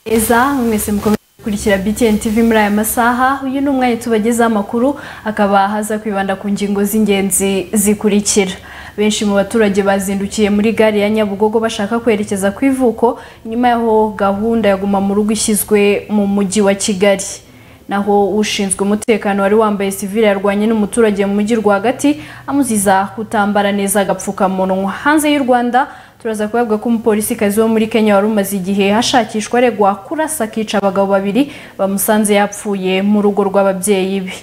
beza mwese mukomeze gukurikira BTN TV muri aya masaha uyu ni umwanya tubagezaho amakuru akaba haza kwibanda ku ngingo z'ingenzi zikurikira benshi mu baturage bazindukiye muri gare ya Nyabugogo bashaka kwerekeza ku ivuko nyuma y'aho gahunda ya guma mu rugo ishyizwe mu mujyi wa Kigali naho ushinzwe umutekano wari wambaye sivile yarwanye n'umuturage mu mujyi rwagati amuziza kutambara neza agapfukamunwa hanze y'u Rwanda turaza kubavuga ko umupolisikazi wo muri Kenya wari umaze igihe hashakishwa aregwa kurasa akica abagabo babiri bamusanze yapfuye mu rugo rw'ababyeyi be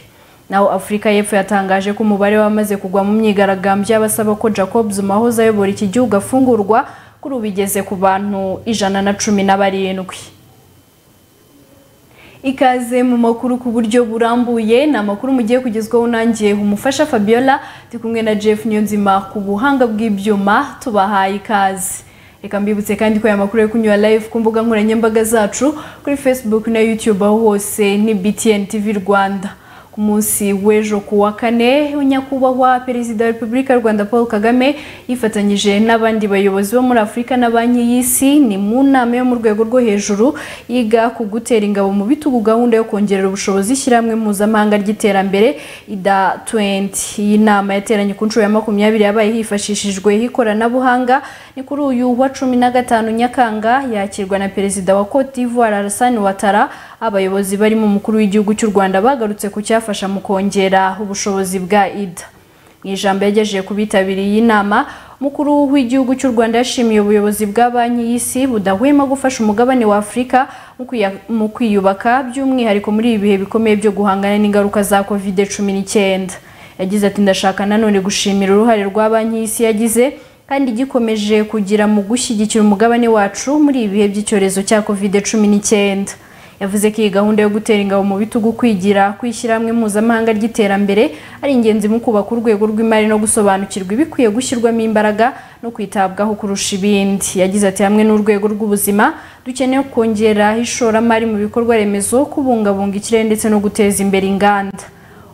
naho afurika y'epfo yatangaje ko umubare w'abamaze kugwa mu myigaragambyo y'abasaba ko jacob zuma wahoze ayobora iki gihugu afungurwa kuri ubu igeze ku bantu ijana na cumi na barindwi ikaze mu makuru ku buryo burambuye ni amakuru mugiye kugezwaho nanjye umufasha fabiola ndi kumwe na jeff niyonzima ku buhanga bw'ibyuma tubahaye ikaze reka mbibutse kandi ko aya makuru ari kunyura live ku mbuga nkoranyambaga zacu kuri facebook na youtube aho hose ni btn tv rwanda ku munsi w'ejo ku wa kane nyakubahwa perezida wa repubulika y'u rwanda paul kagame yifatanyije n'abandi bayobozi bo muri afurika na banki y'isi ni mu nama yo mu rwego rwo hejuru yiga ku gutera ingabo mu bitugu gahunda yo kongerera ubushobozi ishyirahamwe mpuzamahanga ry'iterambere ida 20 iyi nama yateranye ku nshuro ya makumyabiri yabaye hifashishijwe ikoranabuhanga ni kuri uyu wa cumi na gatanu nyakanga yakirwa na perezida wa cote d'ivoire alassane ouattara abayobozi barimo umukuru w'igihugu cy'u rwanda bagarutse ku cyafasha mu kongera ubushobozi bwa ida mu ijambo yagejeje ku bitabiriye iyi nama umukuru w'igihugu cy'u rwanda yashimiye ubuyobozi bwa banki y'isi budahwema gufasha umugabane wa afurika mu kwiyubaka by'umwihariko muri ibi bihe bikomeye byo guhangana n'ingaruka za kovide cumi n'icyenda yagize ati ndashaka nanone gushimira uruhare rwa banki y'isi yagize kandi gikomeje kugira mu gushyigikira umugabane wacu muri ibi bihe by'icyorezo cya kovide cumi n'icyenda yavuze ko iyi gahunda yo gutera ingabo mu bitugu kwigira kwishyirahamwe mpuzamahanga ry'iterambere ari ingenzi mu kubaka urwego rw'imari no gusobanukirwa ibikwiye gushyirwamo imbaraga no kwitabwaho kurusha ibindi yagize ati hamwe n'urwego rw'ubuzima dukeneye kongera ishoramari mu bikorwa remezo kubungabunga ikirere ndetse no guteza imbere inganda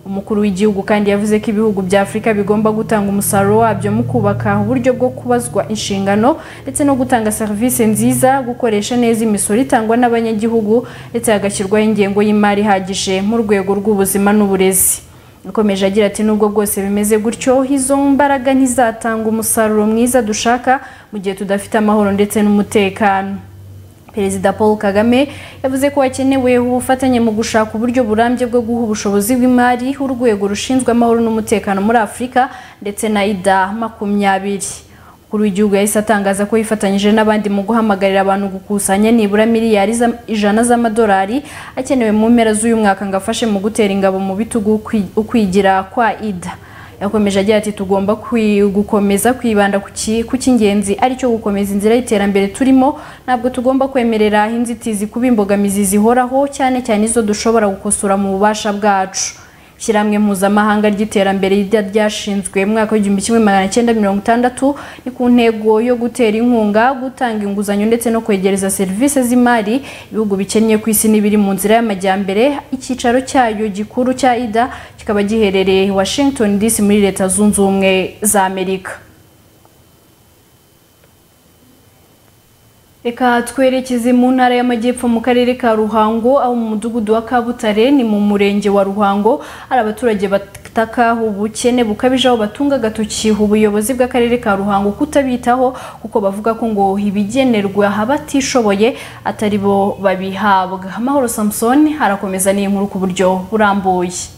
umukuru w'igihugu kandi yavuze ko ibihugu bya afurika bigomba gutanga umusaruro wabyo mu kubaka uburyo bwo kubazwa inshingano ndetse no gutanga serivisi nziza gukoresha neza imisoro itangwa n'abanyagihugu ndetse hagashyirwaho ingengo y'imari ihagije mu rwego rw'ubuzima n'uburezi yakomeje agira ati nubwo bwose bimeze gutyo izo mbaraga ntizatanga umusaruro mwiza dushaka mu gihe tudafite amahoro ndetse n'umutekano perezida paul kagame yavuze ko hakenewe ubufatanye mu gushaka uburyo burambye bwo guha ubushobozi bw'imari urwego rushinzwe amahoro n'umutekano muri afurika ndetse na ida makumyabiri kuri w'igihugu yahise atangaza ko yifatanyije n'abandi mu guhamagarira abantu gukusanya nibura miliyari ijana z'amadolari akenewe mu mpera z'uyu mwaka ngo afashe mu gutera ingabo mu bitugu ukwigira kwa ida yakomeje agira ati tugomba gukomeza kwibanda ku cy'ingenzi aricyo gukomeza inzira y'iterambere turimo ntabwo tugomba kwemerera inzitizi kuba imbogamizi zihoraho cyane cyane izo dushobora gukosora mu bubasha bwacu ishyirahamwe mpuzamahanga ry'iterambere ryashinzwe mu mwaka w'igihumbi kimwe magana cyenda mirongo itandatu ni ku ntego yo gutera inkunga gutanga inguzanyo ndetse no kwegereza serivisi z'imari ibihugu bikennye ku isi n'ibiri mu nzira y'amajyambere icyicaro cyayo gikuru cya ida kikaba giherereye washington dc muri leta zunze ubumwe za amerika reka twerekeze mu ntara y'amajyepfo mu karere ka ruhango aho mu mudugudu wa kabutare ni mu murenge wa ruhango hari abaturage bataka ubukene bukabije aho batunga agatoki ubuyobozi bw'akarere ka ruhango kutabitaho kuko bavuga ko ngo ibigenerwa abatishoboye atari bo babihabwa amahoro samusoni harakomeza n'inkuru ku buryo burambuye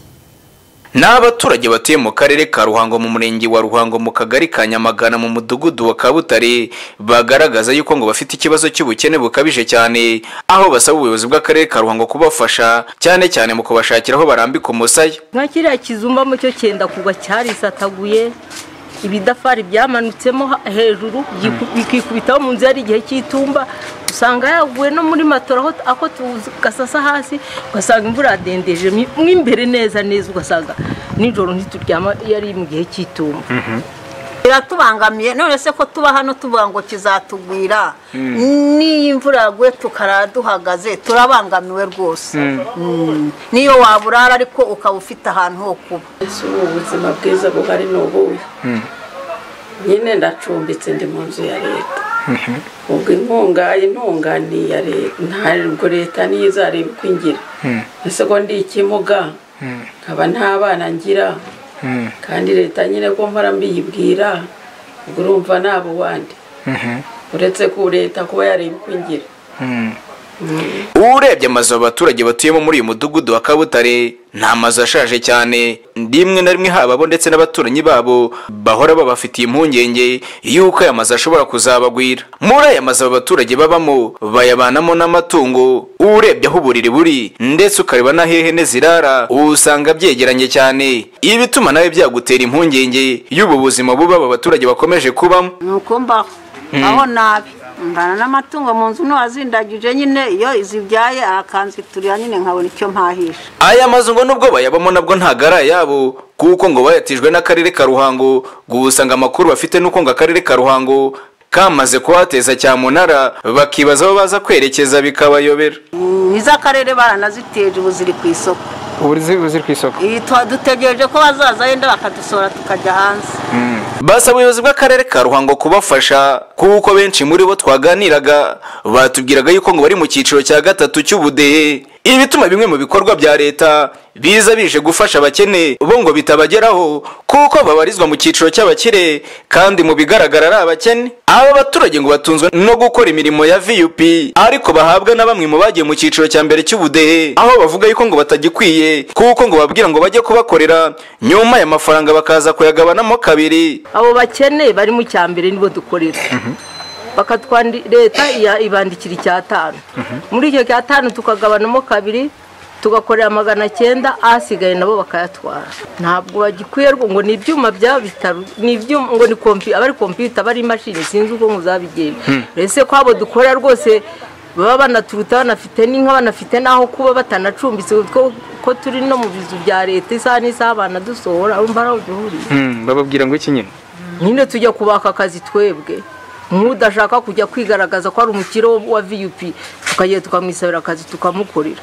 ni abaturage batuye mu karere ka ruhango mu murenge wa ruhango mu kagari ka nyamagana mu mudugudu wa kabutare bagaragaza yuko ngo bafite ikibazo cy'ubukene bukabije cyane aho basaba ubuyobozi bw'akarere ka ruhango kubafasha cyane cyane mu kubashakira aho barambika umusaya nka kiriya kizumba mu cyo cyenda kugwa cyarisataguye ibidafari byamanutsemo hejuru bikikubitaho mu nzu yari igihe cy'itumba usanga yaguye no muri matora aho tugasasa hasi ugasanga imvura yadendeje mo imbere neza neza ugasanga nijoro ntituryama yari mu gihe cy'itumba biratubangamiye none se ko tuba hano tuvuga ngo kizatugwira n'iyo imvura yaguye tukara duhagaze turabangamiwe rwose niyo waburara ariko ukaba ufite ahantu ho kuba ese ubu ubuzima bwiza buhari ni ubuhe nyine ndacumbitse ndi mu nzu ya leta ubwo inkunga intunganiye ntabwo leta niyo izareba uko ingira ese ko ndi ikimuga nkaba nta bana ngira kandi leta nyine ko mpora mbiyibwira ubwo urumva nabo wandi uretse ko leta kuba yareba uko ingira urebye amazu abaturage batuyemo muri uyu mudugudu wa kabutare ni amazu ashaje cyane rimwe na rimwe haba bo ndetse n'abaturanyi babo bahora babafitiye impungenge y'uko aya mazu ashobora kuzabagwira muri aya mazu aba baturage babamo bayabanamo n'amatungo urebye aho uburiri buri ndetse ukareba n'aho ihene zirara usanga byegeranye cyane ibi bituma nawe byagutera impungenge y'ubu buzima buba aba baturage bakomeje kubamo nuko mbaho aho nabi mbana n'amatungo mu nzu n'uwazindagije nyine iyo zibyaye akanziturira nyine nkabona icyo mpahisha aya mazu ngo nubwo bayabamo nabwo ntabwo ari ayabo kuko ngo bayatijwe n'akarere ka ruhango gusa ngo amakuru bafite nuko ngo akarere ka ruhango kamaze kuhateza cyamunara bakibaza aho baza kwerekeza bikabayobera Mm, iz'akarere baranaziteje ubu ziri ku isoko uburezi buziri ku isoko Iyi twa- dutegereje ko bazaza yenda bakadusohora tukajya hanze basaba ubuyobozi bw'akarere ka ruhango kubafasha kuko benshi muri bo twaganiraga batubwiraga yuko ngo bari mu cyiciro cya gatatu cy'ubudehe ibi bituma bimwe mu bikorwa bya leta biza bije gufasha abakene bo ngo bitabageraho kuko babarizwa mu cyiciro cy'abakire kandi mu bigaragara ari abakene aba baturage ngo batunzwe no gukora imirimo ya vup ariko bahabwa na bamwe mu bagiye mu cyiciro cya mbere cy'ubudehe aho bavuga yuko ngo batagikwiye kuko ngo bababwira ngo bajye kubakorera nyuma aya mafaranga bakaza kuyagabanamo kabiri abo bakene bari mu cyambere nibo dukorera bakatwandi leta iya- ibandikira icyatanu muri icyo cyatanu tukagabanamo kabiri tugakorera magana cyenda ahasigaye nabo bakayatwara ntabwo bagikwiye rwo- ngo ni ibyuma byaba bitaro ni ibyuma ngo ni kompi abari kompiyuta abari imashini sinzi uko muzabigenza ese ko abo dukora rwose baba banaturuta banafite n'inka banafite n'aho kuba batanacumbitse ko ko turi no mu bizu bya leta isaha n'isaha banadusohora urumva ari aho duhuriye Hmm, bababwira ngo iki nyine nyine tujya kubaka akazi twebwe nk'udashaka kujya kwigaragaza ko ari umukire wo- wa viyupi tukajya tukamwisabira akazi tukamukorera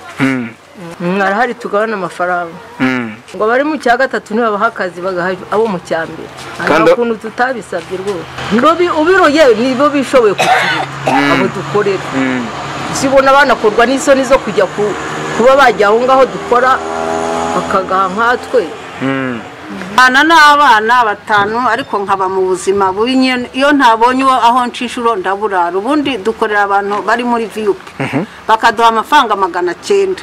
Hmm, arahari tugabana amafaranga hmm. ngo abari mu cya gatatu ntibabaha akazi bagaha abo mu cya mbere Kandi- nta kuntu tutabisabye rwose Ndobi- ubiroye nibo bishoboye kuturera abo dukorera usibona banakorwa n'isoni zo kujya ku- kuba bajya aho ngaho dukora bakagaha nkatwe bana n'abana batanu ariko nkaba mu buzima bubi nyine iyo ntabonye uwo aho nshishuro ndaburara ubundi dukorera abantu bari muri viyupi bakaduha amafaranga magana cyenda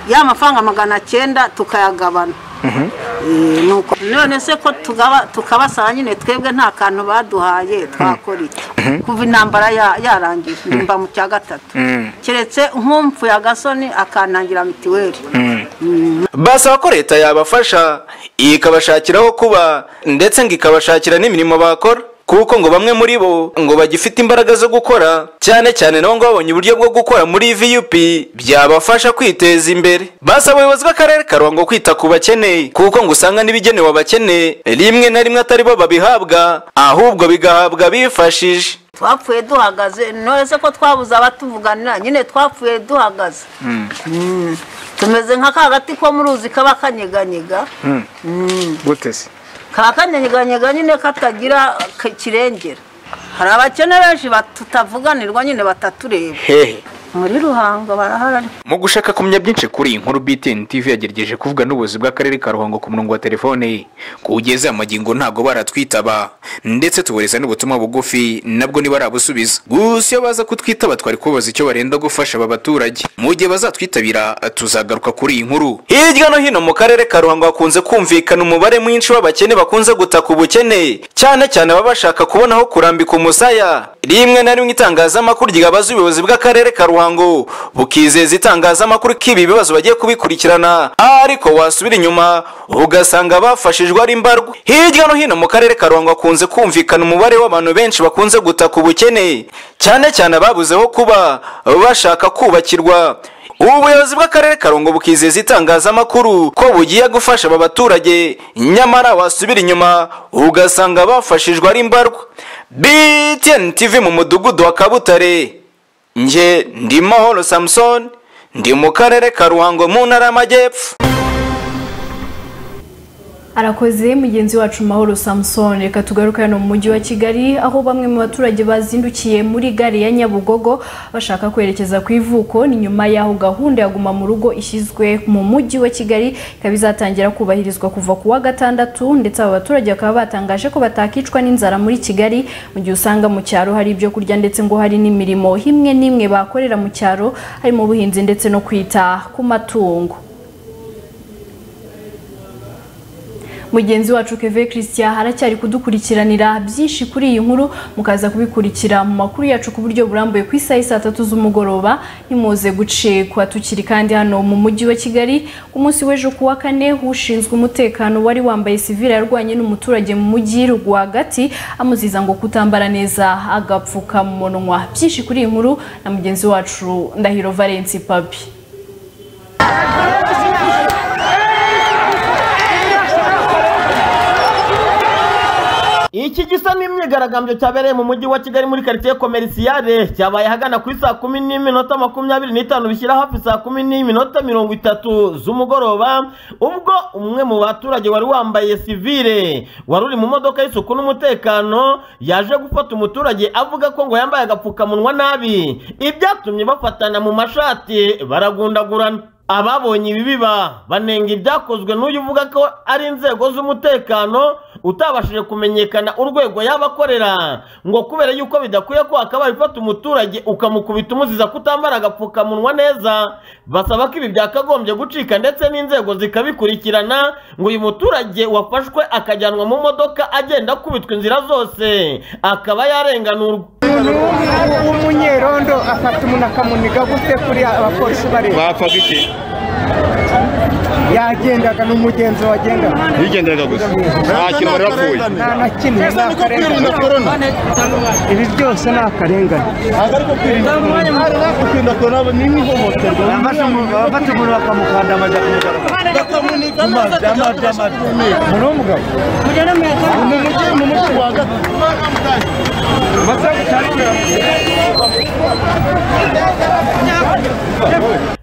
ya mafaranga magana cyenda tukayagabana Eh, nuko none se ko tugaba- tukabasaba nyine twebwe nta kantu baduhaye twakora iki kuva intambara ya- yarangiye mba mu cya gatatu keretse nkumvuye agasoni akanangira mituweli basaba ko leta yabafasha ikabashakira aho kuba ndetse ngo ikabashakira n'imirimo bakora kuko ngo bamwe muri bo ngo bagifite imbaraga zo gukora cyane cyane nabo ngo babonye uburyo bwo gukora muri vup byabafasha kwiteza imbere basaba abayobozi b'akarere ka ruhango kwita ku bakene kuko ngo usanga n'ibigenewe abakene rimwe na rimwe atari bo babihabwa ahubwo bigahabwa bifashije twapfuye duhagaze none se ko twabuze abatuvuganira nyine twapfuye duhagaze Mm. tumeze nka ka gati ko mu ruzi kaba kanyeganyega Mm. gute se kaba kanyeganyega nyine katagira k- kirengera hari abakene benshi bat- tutavuganirwa nyine batatureba hehe muri ruhango barahari ariko Mu gushaka kumenya byinshi kuri iyi nkuru BTN TV yagerageje kuvuga n'ubuyobozi bw'akarere ka Ruhango ku murongo wa telefone kugeza aya magingo ntabwo baratwitaba ndetse tubohereza n'ubutumwa bugufi nabwo ntibarabusubiza gusa iyo baza kutwitaba twari kubaza icyo barenda gufasha aba baturage mu gihe bazatwitabira tuzagaruka kuri iyi nkuru hirya no hino mu karere ka Ruhango hakunze kumvikana umubare mwinshi w'abakene bakunze gutaka ubukene cyane cyane baba bashaka kubona aho kurambika umusaya rimwe na rimwe itangazamakuru ryabaza ubuyobozi bw'akarere ka Ruhango bukizeza itangazamakuru ko ibi bibazo bagiye kubikurikirana ariko wasubira inyuma ugasanga bafashijwe ari mbarwa hirya no hino mu karere ka ruhango hakunze kumvikana umubare w'abantu benshi bakunze gutaka ubukene cyane cyane ababuze aho kuba bashaka kubakirwa ubuyobozi bw'akarere ka ruhango bukizeza itangazamakuru ko bugiye gufasha aba baturage nyamara wasubira inyuma ugasanga bafashijwe ari mbarwa btn tv mu mudugudu wa kabutare nge ndi mahoro samusoni ndi mu karere ka ruhango mu ntara y'amajyepfo arakoze mugenzi wacu mahoro samusoni reka tugaruke hano mu mujyi wa kigali aho bamwe mu baturage bazindukiye muri gare ya nyabugogo bashaka kwerekeza ku ivuko ni nyuma y'aho gahunda ya guma mu rugo ishyizwe mu mujyi wa kigali ikaba izatangira kubahirizwa kuva ku wa gatandatu ndetse aba baturage bakaba batangaje ko batakicwa n'inzara muri kigali mu gihe usanga mu cyaro hari ibyo kurya ndetse ngo hari n'imirimo imwe n'imwe bakorera mu cyaro harimo ubuhinzi ndetse no kwita ku matungo mugenzi wacu keve christian haracyari kudukurikiranira byinshi kuri iyi nkuru mukaza kubikurikira mu makuru yacu ku buryo burambuye ku isaha saa tatu z'umugoroba nimuze gucekwa tukiri kandi hano mu mujyi wa kigali ku munsi w'ejo ku wa kane ushinzwe umutekano wari wambaye sivile yarwanye n'umuturage mu mujyi rwagati amuziza ngo kutambara neza agapfukamunwa byinshi kuri iyi nkuru na mugenzi wacu ndahiro valence papi iki gisa n'imyigaragambyo cyabereye mu mujyi wa kigali muri karitsiye komerisiyare cyabaye ahagana kuri saa kumi n'iminota makumyabiri n'itanu bishyira hafi saa kumi n'iminota mirongo itatu z'umugoroba ubwo umwe mu baturage wari wambaye sivire wari uri mu modoka y'isuku n'umutekano yaje gufata umuturage avuga ko ngo yambaye agapfukamunwa nabi ibyatumye bafatana mu mashati baragundagurana ababonye ibi biba banenga ibyakozwe n'uyu uvuga ko ari inzego z'umutekano utabashije kumenyekana urwego yabakorera ngo kubera yuko bidakwiye ko hakaba bifata umuturage ukamukubita umuziza kutambara agapfukamunwa neza basaba ko ibi byakagombye gucika ndetse n'inzego zikabikurikirana ngo uyu muturage wafashwe akajyanwa mu modoka agenda akubitwa inzira zose akaba yarenganurwa umuntu w'umunyerondo afata umuntu akamuniga gute kuri abapolisi bareba bapfaga iki yagendaga n'umugenzi wagendaga bigenderaga gusa nta kintu bari bapfuye nta na kimwe ni akarengane korona ibi byose ni akarengane ntabwo ari ko kwirinda korona kwirinda korona ni nk'ihohoterwa abafata umuntu bakamukanda amajya muri uwo mugabo mu mujyi mu mujyi rwagati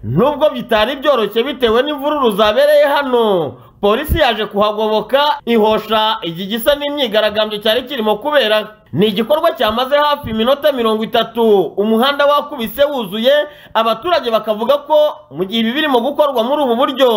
nubwo bitari byoroshye bitewe n'imvururu zabereye hano polisi yaje kuhagoboka ihosha iki gisa n'imyigaragambyo cyari kirimo kubera ni igikorwa cyamaze hafi iminota mirongo itatu umuhanda wakubise wuzuye abaturage bakavuga ko mu gihe ibi birimo gukorwa muri ubu buryo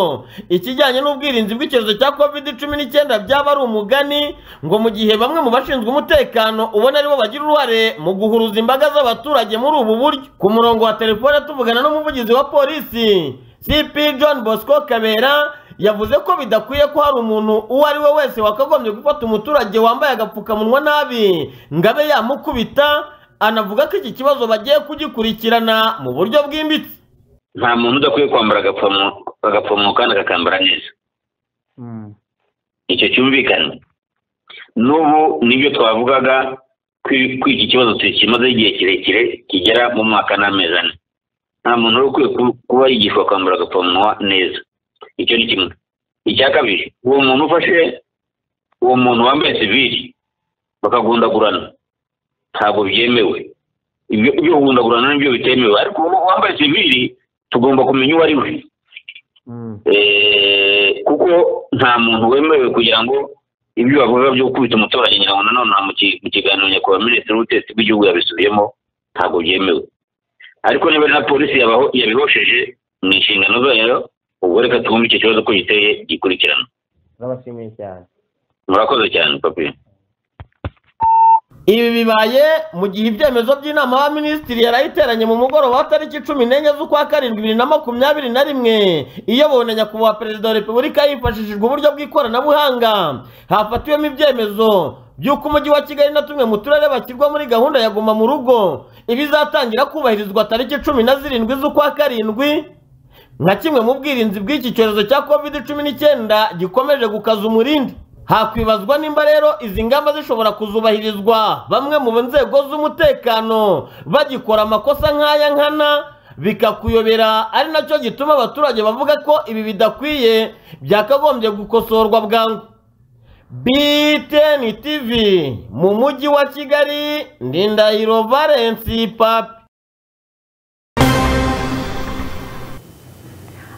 ikijyanye n'ubwirinzi bw'icyorezo cya covid cumi n'icyenda byaba ari umugani ngo mu gihe bamwe mu bashinzwe umutekano ubona aribo bagira uruhare mu guhuruza imbaga z'abaturage muri ubu buryo ku murongo wa telefone tuvugana n'umuvugizi wa polisi cp john bosco kabera yavuze ko bidakwiye ko hari umuntu uwo ari we wese wakagombye gufata umuturage wambaye agapfukamunwa nabi ngo abe yamukubita anavuga ko iki kibazo bagiye kugikurikirana mu buryo bwimbitse nta muntu udakwiye kwambara agapfukamunwa kandi akakambara neza icyo cyumvikana n'ubu nibyo twavugaga ko iki kibazo kimazeho igihe kirekire kigera mu mwaka n'amezi ane nta muntu wari ukwiye kuba yigishwa kwambara agapfukamunwa neza icyo ni kimwe icya kabiri uwo muntu ufashe uwo muntu wambaye sivili bakagundagurana ntabwo byemewe ibyo ibyo kugundagurana nibyo bitemewe ariko uwo wambaye sivili tugomba kumenya uwo ari we kuko nta muntu wemerewe kugira ngo ibyo bavuga byo gukubita umuturage ngira ngo nanone mu kiganiro nyakubahwa minisitiri w'ubutegetsi bw'igihugu yabisubiyemo ntabwo byemewe ariko niba na polisi yabaho yabihosheje mu inshingano zayo ubwo reka twumve icyo kibazo ko giteye gikurikirana turabashimiye cyane murakoze cyane papi ibi bibaye mu gihe ibyemezo by'inama ya minisitiri yari ayiteranye mu mugoroba wa tariki cumi n'enye z'ukwa karindwi bibiri na makumyabiri na rimwe iyobowe na nyakubahwa perezida wa repubulika hifashishijwe uburyo bw'ikoranabuhanga hafatiwemo ibyemezo by'uko umujyi wa kigali na tumwe mu turere bashyirwa muri gahunda ya guma mu rugo ibizatangira kubahirizwa tariki cumi na zirindwi z'ukwa karindwi nka kimwe mu bwirinzi bw'iki cyorezo cya covid cumi n'icyenda gikomeje gukaza umurindi hakwibazwa nimba rero izi ngamba zishobora kuzubahirizwa bamwe mu nzego z'umutekano bagikora amakosa nk'aya nkana bikakuyobera ari nacyo gituma abaturage bavuga ko ibi bidakwiye byakagombye gukosorwa bwangu btn tv mu mujyi wa kigali ndindahiro valence papi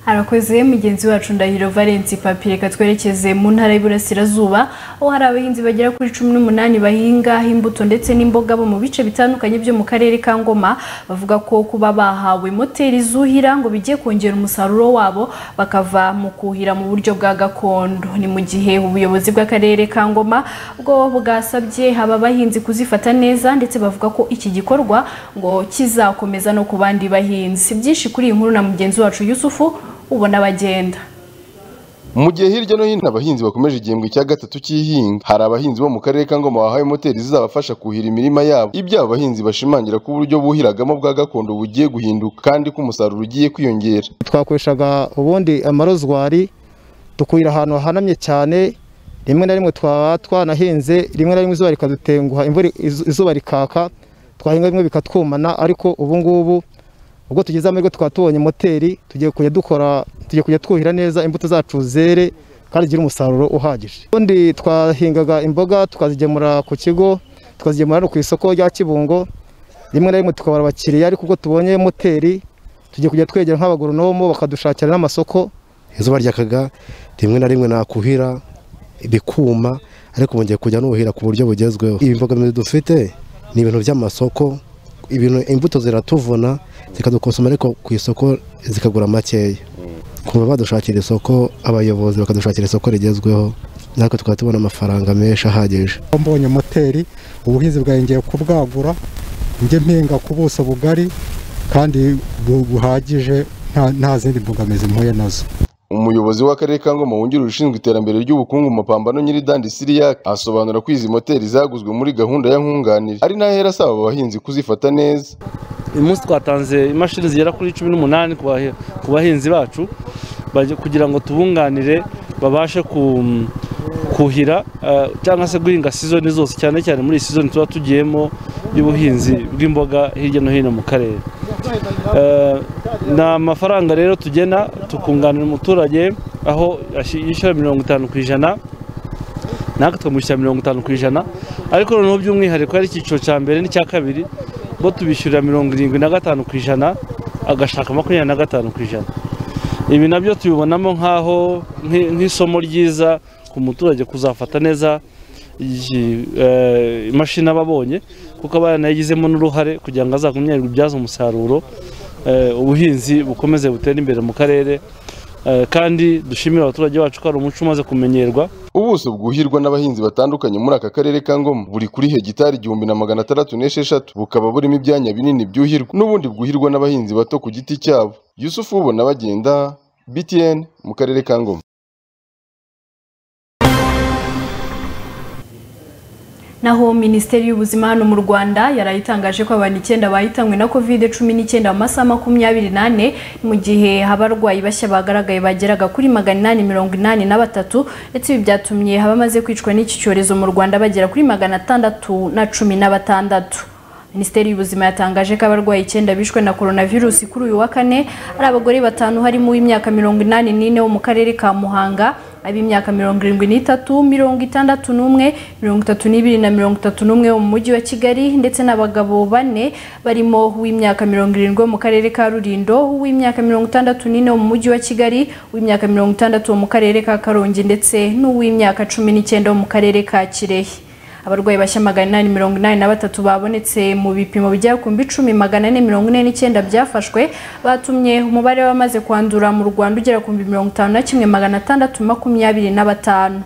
arakoze mugenzi wacu ndahiro valensi papi reka twerekeze mu ntara y'iburasirazuba aho hari abahinzi bagera kuri cumi n'umunani bahinga imbuto ndetse n'imboga bo mu bice bitandukanye byo mu karere ka ngoma bavuga ko kuba bahawe moteri zuhira ngo bijye kongera umusaruro wabo bakava mu kuhira mu buryo bwa gakondo ni mu gihe ubuyobozi bw'akarere ka ngoma bwo bwasabye aba bahinzi kuzifata neza ndetse bavuga ko iki gikorwa ngo kizakomeza no ku bandi bahinzi byinshi kuri iyi nkuru na mugenzi wacu yusufu ubona bagenda mu gihe hirya no hino abahinzi bakomeje igihembwe cya gatatu cy'ihinga hari abahinzi bo mu karere ka ngoma bahawe moteri zizabafasha kuhira imirima yabo ibyo abo bahinzi bashimangira ko uburyo buhiragamo bwa gakondo bugiye guhinduka kandi ko umusaruro ugiye kwiyongera twakoreshaga ubundi amarozwari tukuhira ahantu hahanamye cyane rimwe na rimwe twaba twanahinze rimwe na rimwe izuba rikadutenguha imvura izuba rikaka twahinga bimwe bikatwumana ariko ubu ngubu ubwo tugeze amahirwe tukaba tubonye moteri tugiye kujya dukora tugiye kujya twuhira neza imbuto zacu zere kandi zigire umusaruro uhagije ubundi twahingaga imboga tukazigemura ku kigo tukazigemura no ku isoko rya kibungo rimwe na rimwe tukabara abakiriya ariko ubwo tubonye moteri tugiye kujya twegera nk'abagoronomo bakadushakira n'amasoko izuba ryakaga rimwe na rimwe nakuhira bikuma ariko bongeye kujya nuhira ku buryo bugezweho ibimbogamiro dufite ni ibintu by'amasoko ibintu imbuto ziratuvuna zikadukosoma ariko ku isoko zikagura makeya kuba badushakira isoko abayobozi bakadushakira isoko rigezweho natwe tukaba tubona amafaranga menshi ahagije mbonye moteri ubuhinzi bwongeye kubwagura njye mpinga ku buso bugari kandi buhagije nta zindi mbogamizi mpuye nazo umuyobozi w'akarere ka ngoma wungirije ushinzwe iterambere ry'ubukungu mu mapambano nyiridandi siriya asobanura ko izi moteri zaguzwe muri gahunda ya nkunganire ari nayo hera asaba abahinzi kuzifata neza uyu munsi twatanze imashini zigera kuri cumi n'umunani ku bahinzi bacu kugira ngo tubunganire babashe kuhira cyangwa se guhinga sizoni zose cyane cyane muri iyi sizoni tuba tugiyemo y'ubuhinzi bw'imboga hirya no hino mu karere ni amafaranga rero tugena tukunganira umuturage aho yishyura mirongo itanu ku ijana natwe tukamushyira mirongo itanu ku ijana ariko noneho by'umwihariko ari icyiciro cya mbere n'icya kabiri bo tubishyurira mirongo irindwi na gatanu ku ijana agashaka makumyabiri na gatanu ku ijana ibi nabyo tubibonamo nk'aho nk'isomo ryiza ku muturage kuzafata neza imashini aba abonye kuko aba yanayigizemo n'uruhare kugira ngo azagumye ibyaza umusaruro ubuhinzi bukomeze butere imbere mu karere kandi dushimira abaturage bacu ko ari umuco umaze kumenyerwa ubuso bwuhirwa n'abahinzi batandukanye muri aka karere ka ngoma buri kuri hegitari igihumbi na magana atandatu n'esheshatu bukaba burimo ibyanya binini byuhirwa n'ubundi bwuhirwa n'abahinzi bato ku giti cyabo yusufu ubona bagenda btn mu karere ka ngoma naho minisiteri y'ubuzima hano mu rwanda yari itangaje ko abantu icyenda bahitanywe na covid cumi n'icyenda mu masaha makumyabiri n'ane mu gihe abarwayi bashya bagaragaye bageraga kuri magana inani mirongo inani na batatu ndetse ibi byatumye abamaze kwicwa n'iki cyorezo mu rwanda bagera kuri magana atandatu na cumi na batandatu minisiteri y'ubuzima yatangaje ko abarwayi icyenda bishwe na coronavirus kuri uyu wa kane ari abagore batanu harimo uw'imyaka mirongo inani n'ine wo mu karere ka muhanga ab'imyaka mirongo irindwi n'itatu mirongo itandatu n'umwe mirongo itatu n'ibiri na mirongo itatu n'umwe wo mu mujyi wa kigali ndetse n'abagabo bane barimo uw'imyaka mirongo irindwi wo mu karere ka rulindo uw'imyaka mirongo itandatu n'ine wo mu mujyi wa kigali uw'imyaka mirongo itandatu wo mu karere ka karongi ndetse n'uw'imyaka cumi n'icyenda wo mu karere ka kirehe abarwayi bashya magana inani mirongo inani na batatu babonetse mu bipimo bigera ku icumi magana ane mirongo ine n'icyenda byafashwe batumye umubare w'abamaze kwandura mu rwanda ugera ku mirongo itanu na kimwe magana atandatu makumyabiri na batanu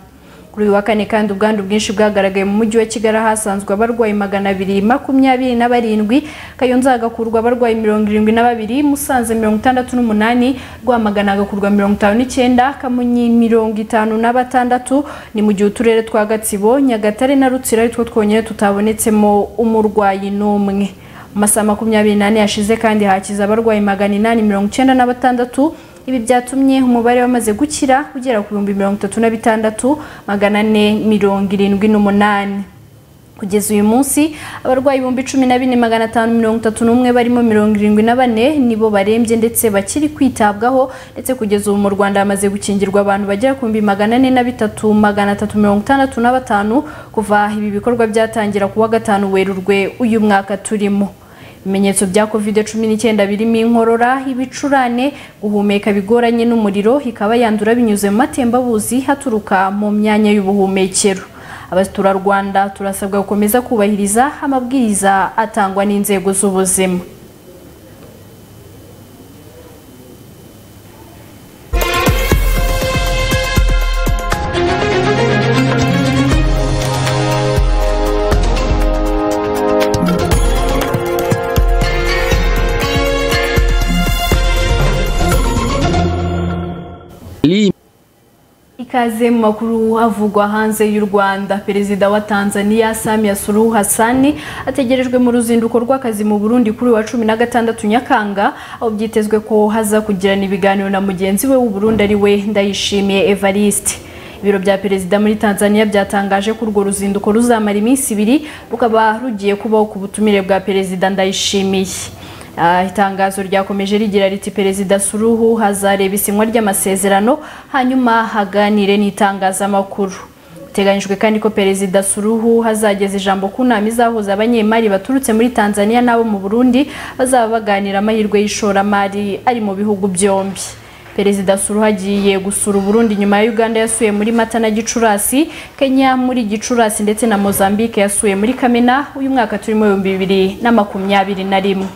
kuri uyu wa kane kandi ubwandu bwinshi bwagaragaye mu mujyi wa kigali ahasanzwe abarwayi magana abiri makumyabiri na barindwi kayonza hagakurwa abarwayi mirongo irindwi na babiri musanze mirongo itandatu n'umunani rwamagana hagakurwa mirongo itanu n'icyenda kamonyi mirongo itanu na batandatu ni mu gihe uturere twa gatsibo nyagatare na rutsiro ari two twonyine tutabonetsemo umurwayi n'umwe mu masaha makumyabiri n'ane yashize kandi hakiza abarwayi magana inani mirongo icyenda na batandatu ibi byatumye umubare wamaze gukira ugera ku bihumbi mirongo itatu na bitandatu magana ane mirongo irindwi n'umunani kugeza uyu munsi abarwayi ibihumbi cumi na bine magana atanu mirongo itatu n'umwe barimo mirongo irindwi na bane nibo barembye ndetse bakiri kwitabwaho ndetse kugeza ubu mu rwanda hamaze gukingirwa abantu bagera ku bihumbi magana ane na bitatu magana atatu mirongo itandatu na batanu kuva ibi bikorwa byatangira ku wa gatanu werurwe uyu mwaka turimo ibimenyetso bya covid cumi n'icyenda birimo inkorora ibicurane guhumeka bigoranye n'umuriro ikaba yandura binyuze mu matembabuzi haturuka mu myanya y'ubuhumekero abaturarwanda turasabwa gukomeza kubahiriza amabwiriza atangwa n'inzego z'ubuzima ikaze mu makuru avugwa hanze y'u Rwanda perezida wa Tanzania Samia Suluhu Hassan ategerejwe mu ruzinduko rw'akazi mu Burundi kuri wa 16 Nyakanga aho byitezwe ko haza kugirana ibiganiro na mugenzi we w'u Burundi ari we Ndayishimiye Evariste ibiro bya perezida muri Tanzania byatangaje ko urwo ruzinduko ruzamara iminsi ibiri rukaba rugiye kubaho ku butumire bwa perezida Ndayishimiye Ah, itangazo ryakomeje rigira riti perezida suruhu hazareba isinywa ry'amasezerano hanyuma aganire n'itangazamakuru biteganyijwe kandi ko perezida suruhu hazageza ijambo ku nama izahuza abanyemari baturutse muri tanzania n'abo mu burundi bazaba baganira amahirwe y'ishoramari ari mu bihugu byombi perezida suruhu agiye gusura uburundi nyuma ya uganda yasuye muri mata na gicurasi kenya muri gicurasi ndetse na mozambique yasuye muri kamena uyu mwaka turimo ibihumbi bibiri na makumyabiri na rimwe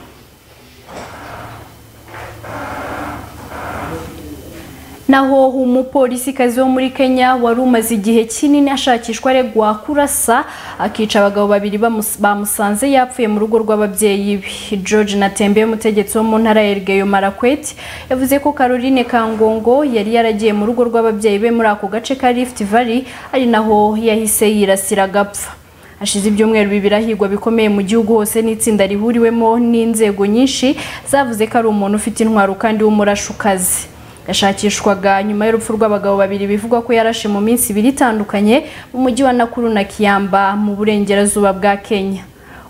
naho umupolisikazi wo muri kenya wari umaze igihe kinini ashakishwa aregwa kurasa akica abagabo babiri bamusanze yapfuye mu rugo rw'ababyeyi be george natembe umutegetsi wo mu ntara ya erigeyo marakweti yavuze ko caroline kangongo yari yaragiye mu rugo rw'ababyeyi be muri ako gace ka rift valley ari naho yahise yirasira agapfa hashize ibyumweru bibiri ahigwa bikomeye mu gihugu hose n'itsinda rihuriwemo n'inzego nyinshi zavuze ko ari umuntu ufite intwaro kandi w'umurashukazi yashakishwaga nyuma y'urupfu rw'abagabo babiri bivugwa ko yarashe mu minsi ibiri itandukanye mu mujyi wa nakuru na kiyamba mu burengerazuba bwa kenya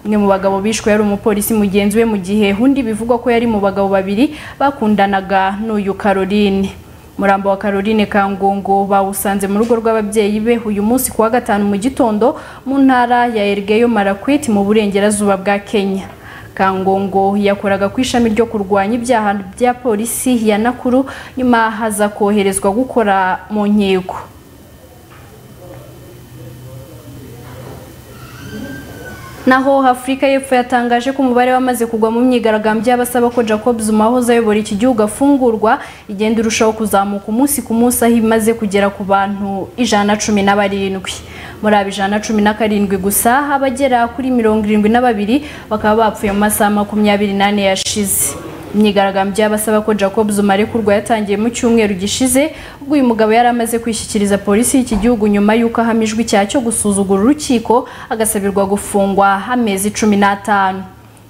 umwe mu bagabo bishwe yari umupolisi mugenzi we mu gihe undi bivugwa ko yari mu bagabo babiri bakundanaga n'uyu caroline murambo wa caroline kangongo bawusanze mu rugo rw'ababyeyi be uyu munsi kuwa gatanu mu gitondo mu ntara ya erigeyo marakwiti mu burengerazuba bwa kenya kangongo yakoraga ku ishami ryo kurwanya ibyaha bya polisi ya nakuru nyuma haza koherezwa gukora mu nkiko naho afurika y'epfo yatangaje ko umubare wamaze kugwa mu myigaragambyo y'abasaba ko jacob zuma wahoze ayobora iki gihugu afungurwa igenda irushaho kuzamuka umunsi ku munsi aho imaze kugera ku bantu ijana na cumi na barindwi muri aba ijana na cumi na karindwi gusa abagera kuri mirongo irindwi na babiri bakaba bapfuye mu masaha makumyabiri n'ane yashize imyigaragambyo y'abasaba ko jacob zuma arekurwa yatangiye mu cyumweru gishize ubwo uyu mugabo yari amaze kwishyikiriza polisi y'iki gihugu nyuma y'uko ahamijwe icyaha cyo gusuzugura urukiko agasabirwa gufungwa amezi cumi n'atanu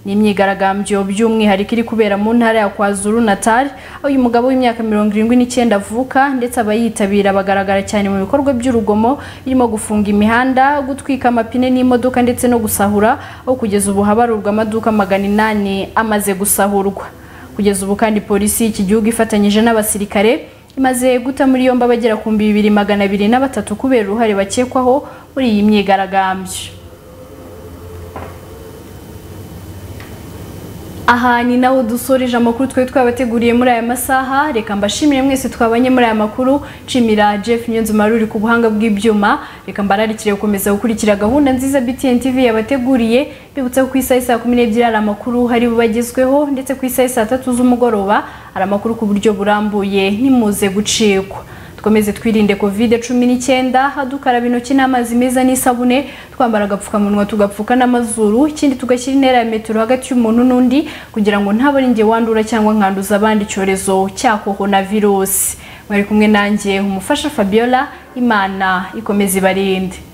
ni imyigaragambyo by'umwihariko iri kubera mu ntara ya kwazuru natali aho uyu mugabo w'imyaka mirongo irindwi n'icyenda avuka ndetse abayitabira bagaragara cyane mu bikorwa by'urugomo birimo gufunga imihanda gutwika amapine n'imodoka ndetse no gusahura aho kugeza ubu habarurwa amaduka magana inani amaze gusahurwa kugeza ubu kandi polisi y'iki gihugu ifatanyije n'abasirikare imaze guta muri yombi abagera ku mbi bibiri magana abiri na batatu kubera uruhare bakekwaho muri iyi myigaragambyo aha ni naho dusoreje amakuru twari twabateguriye muri aya masaha reka mbashimire mwese twabanye muri aya makuru nshimira jeff nyunzumari uri ku buhanga bw'ibyuma reka mbararikire gukomeza gukurikira gahunda nziza btn tv yabateguriye bibutsa ko ku isaha saa kumi n'ebyiri hari amakuru hari bubagezweho ndetse ku isaha saa tatu z'umugoroba hari amakuru ku buryo burambuye ntimuze gucikwa dukomeze twirinde covid cumi n'icyenda dukaraba intoki n'amazi meza n'isabune twambara agapfukamunwa tugapfuka n'amazuru ikindi tugashyira intera ya metero hagati y'umuntu n'undi kugira ngo ntabone inge wandura cyangwa nkanduza abandi icyorezo cya korona virusi mwari kumwe nanjye umufasha fabiola imana ikomeze ibarinde